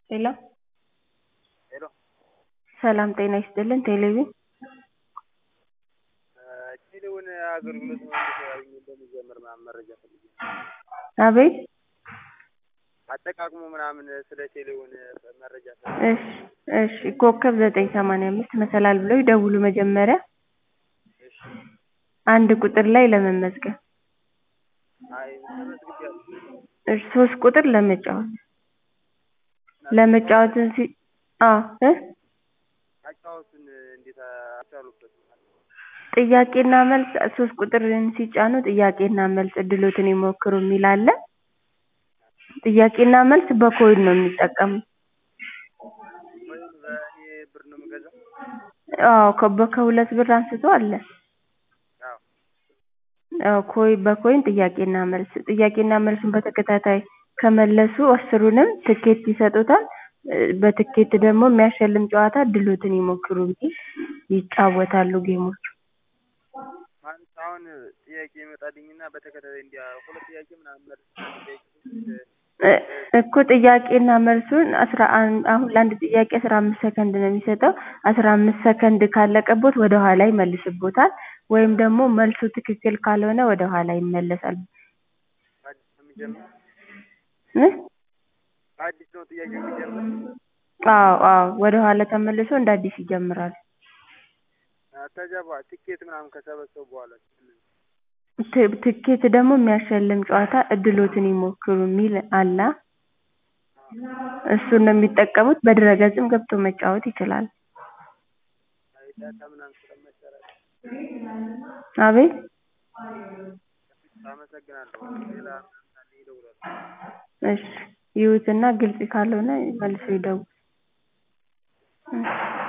ሄሎ ሄሎ ሰላም ጤና ይስጥልን ቴሌቪዥን ቴሌውን አገልግሎት እንዴት እንደሚጀምር ምናምን መረጃ ፈልጌ ነው። አቤት አጠቃቅሙ ምናምን ስለ ቴሌውን መረጃ እሺ እሺ ኮከብ ዘጠኝ ሰማንያ አምስት መሰላል ብለው ይደውሉ መጀመሪያ እሺ አንድ ቁጥር ላይ ለመመዝገብ አይ ተመዝግቤያለሁ። እሺ ሶስት ቁጥር ለመጫወት ለመጫወትን ሲ አዎ እ አጫወቱን እንዴት አልቻሉበትም? ጥያቄና መልስ ሶስት ቁጥርን ሲጫኑ ጥያቄና መልስ እድሎትን ይሞክሩ የሚል አለ። ጥያቄና መልስ በኮይን ነው የሚጠቀሙት። ወይም በእኔ ብር ነው የምገዛው? አዎ ከ- ከሁለት ብር አንስቶ አለ። አዎ አዎ ኮይ በኮይን ጥያቄና መልስ ጥያቄና መልሱን በተከታታይ ከመለሱ አስሩንም ትኬት ይሰጡታል። እ በትኬት ደግሞ የሚያሸልም ጨዋታ እድሎትን ይሞክሩ የሚል ይጫወታሉ ጌሞች። ማለት አሁን ጥያቄ ይመጣልኝና በተከታታይ እንዲያ ሁለት ጥያቄ ምናምን መልስ አንድ ጥያቄ እ እኮ ጥያቄና መልሱን አስራ አንድ አሁን ለአንድ ጥያቄ አስራ አምስት ሰከንድ ነው የሚሰጠው። አስራ አምስት ሰከንድ ካለቀቦት ወደ ኋላ ይመልስቦታል ወይም ደግሞ መልሱ ትክክል ካልሆነ ወደ ኋላ ይመለሳል። አዲስ ነው የሚጀምር እ አዲስ ነው ጥያቄ የሚጀምር አዎ አዎ ወደ ኋላ ተመልሶ እንደ አዲስ ይጀምራል። ከዚያ በኋላ ትኬት ምናምን ከሰበሰቡ በኋላ ት- ትኬት ደግሞ የሚያሸልም ጨዋታ እድሎትን ይሞክሩ የሚል አለ። እሱን ነው የሚጠቀሙት። በድረ-ገጽም ገብቶ መጫወት ይችላል። አይ ዳታ ምናምን ስለማይሰራ አቤት አመሰግናለሁ። ሌላ ምናምን ካለ ይደውላሉ። እሺ ይዩትና ግልጽ ካልሆነ መልሰው ይደውሉ። እሺ